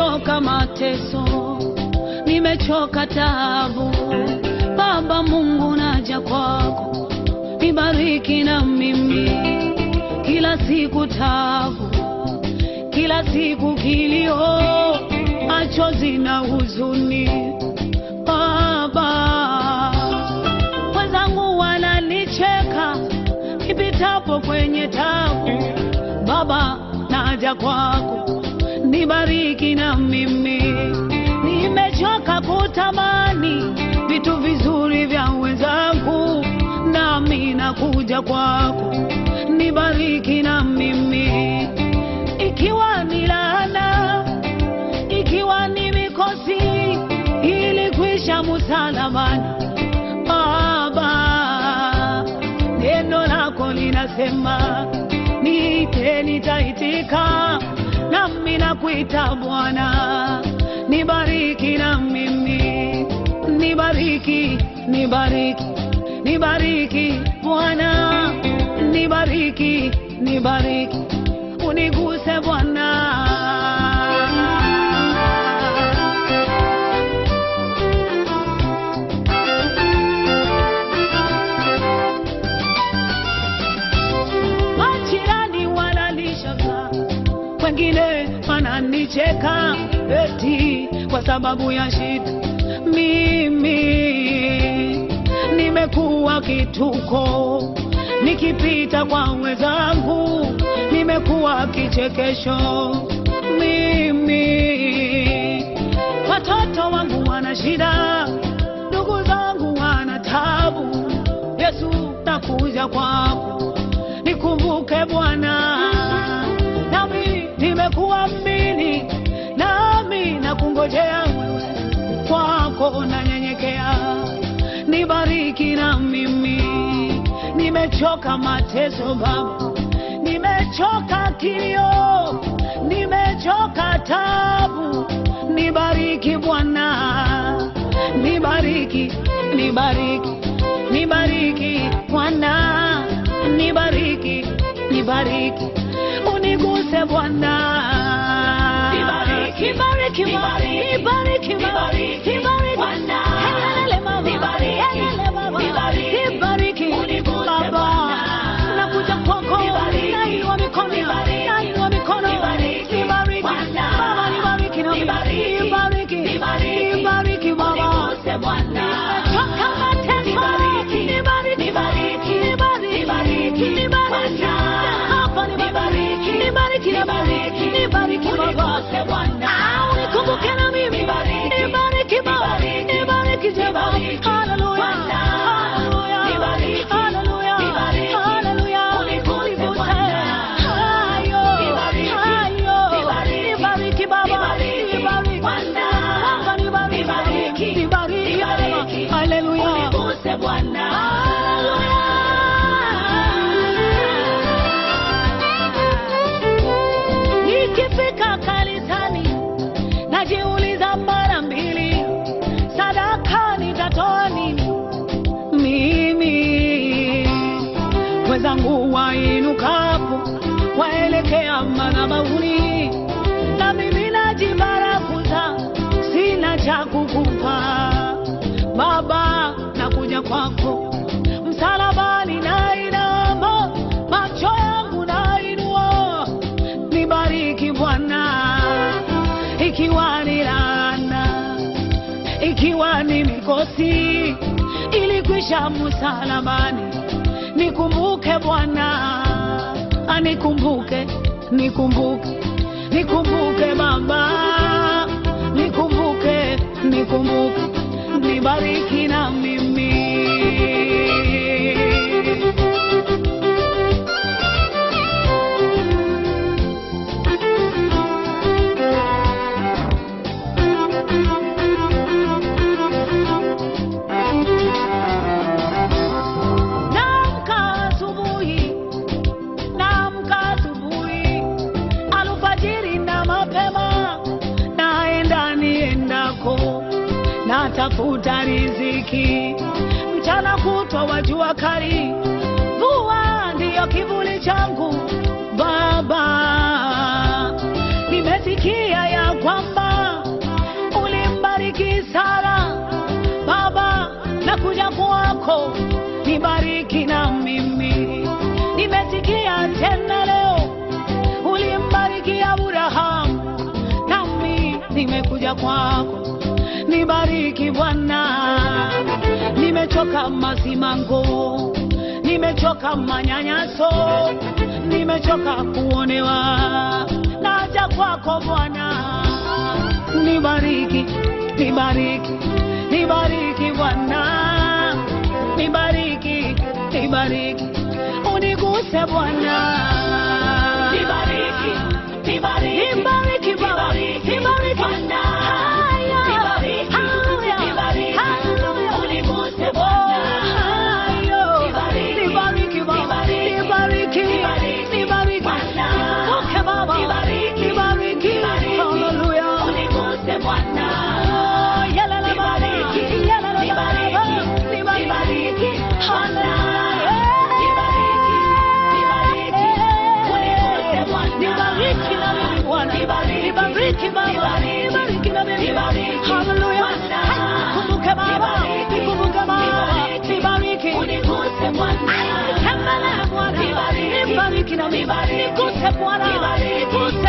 nimechoka mateso, nimechoka taabu. Baba Mungu, naja kwako, nibariki na mimi, kila siku taabu, kila siku kilio, machozi na huzuni. Baba, wenzangu wananicheka nipitapo kwenye tabu. Baba, naja kwako, nibariki na mimi, nimechoka kutamani vitu vizuri vya wenzangu, nami nakuja kwako, nibariki na mimi, ikiwa ni laana, ikiwa ni mikosi, ili kuisha msalabani. Baba, neno lako linasema niite, nitaitika, nami nakuita Bwana, nibariki na mimi, nibariki, nibariki, nibariki Bwana, nibariki, nibariki, uniguse Bwana. Majirani wananishaka, wengine wananicheka eti kwa sababu ya shida. Mimi nimekuwa kituko, nikipita kwa wenzangu nimekuwa kichekesho. Mimi watoto wangu wana shida, ndugu zangu wana tabu. Yesu, nakuja kwako nikumbuke Bwana, nami nimekuamini, nami nakungojea wewe, kwako nanyenyekea, nibariki na mimi, nimechoka mateso Baba, nimechoka kilio, nimechoka tabu, nibariki Bwana, nibariki, nibariki, nibariki Bwana, nibariki, nibariki, uniguse Bwana. Nibariki, nibariki, nibariki, nibariki, nibariki, nibariki, Bwana. Helele mama, Nibariki, helele baba, nibariki, nibariki, uniguse Baba, Bwana. nakuja kwako, Nibariki, nainua mikono, nibariki, nainua mikono, nibariki, nibariki, Bwana. Baba, nibariki na mimi, Nibariki, nibariki, nibariki, nibariki Baba. uniguse Bwana. Nimechoka mateso, Nibariki, nibariki, nibariki, nibariki, nibariki, nibariki, Bwana. hapa nibariki, nibariki, Nibariki, nibariki Baba. uniguse Bwana. Ah, unikumbuke na mimi, Nibariki, nibariki Baba, nibariki, nibariki Jehova. nibariki, Hallelujah, Bwana. hallelujah, Nibariki, hallelujah, nibariki, hallelujah. uniguse Uniguse. Bwana. Hayo, Nibariki, hayo. nibariki, Nibariki Baba, nibariki, nibariki. Bwana. Baba, nibariki. Nibariki, Nibariki, nibariki, hallelujah. uniguse Bwana. Nikifika kanisani najiuliza mara mbili, sadaka nitatoa nini? Mimi wenzangu wainukapo waelekea madhabahuni, na mimi najibarakuza, sina cha kukupa Baba, nakuja kwako msalabani, nainama macho yangu nainua, nibariki Bwana, ikiwa ni laana, ikiwa ni mikosi, ilikwisha msalabani, nikumbuke Bwana, anikumbuke, nikumbuke, nikumbuke Baba, nikumbuke, nikumbuke, nibariki na mimi. Naamka asubuhi, naamka asubuhi, alfajiri na mapema, naenda niendako, natafuta riziki, mchana kutwa wa jua kali, mvua ndiyo kivuli changu. Baba, nimesikia ya kwamba nimekuja kwako, nibariki na mimi. Nimesikia tena leo ulimbariki Abrahamu, nami nimekuja kwako, nibariki Bwana. Nimechoka masimango, nimechoka manyanyaso, nimechoka kuonewa, naja kwako Bwana, nibariki, nibariki, nibariki Bwana, nibariki, nibariki, uniguse Bwana, Nibariki, nibariki, nibariki Baba, nibariki, nibariki Bwana. Haya, Nibariki, haya, nibariki, haleluya. uniguse Oh, Bwana. hayo. Nibariki, Nibariki Baba, nibariki, nibariki, nibariki, nibariki. Bwana. Nivuke Baba, Nibariki, nibariki, nibariki, haleluya. uniguse Bwana. Oh, yalala Baba, Nibariki, yalala nibariki, Baba, nibariki, Bwana. Haleluya. Nibariki, nibariki, uniguse Bwana. Nibariki na mimi Bwana. Nibariki, Nibariki Baba, nibariki, nibariki na mimi. nibariki, Haleluya. Bwana. Nikumbuke Baba, Nibariki, nikumbuke Baba, nibariki, nibariki. uniguse Bwana. Tembelea Bwana, Nibariki, nibariki na mimi. nibariki, Niguse Bwana, nibariki, niguse